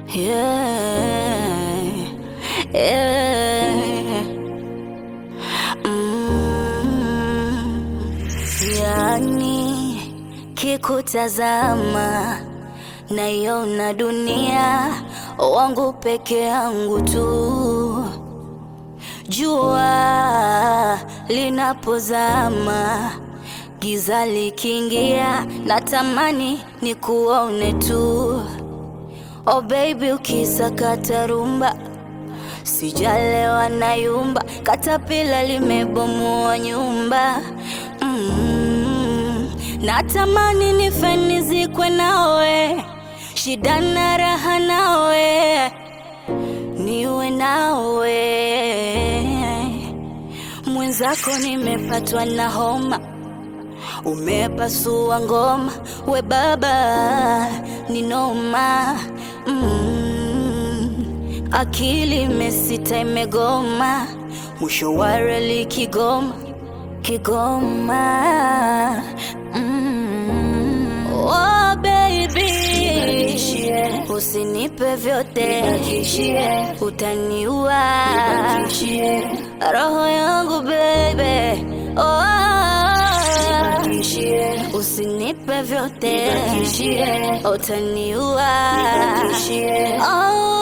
Yeah, yeah. Mm, yani kikutazama naiona dunia wangu peke yangu tu, jua linapozama giza likiingia, natamani ni kuone tu. Oh baby, ukisakata rumba sijalewa na yumba, katapila limebomoa nyumba mm. Natamani nife nizikwe nawe, shida na raha nawe, niwe nawe mwenzako, nimepatwa na homa umepasua ngoma, we baba ni noma mm. Akili imesita imegoma, mwisho wa reli Kigoma, Kigoma mm. Oh baby, usinipe vyote, utaniua roho yangu baby, oh. Usinipe vyote, utaniua oh.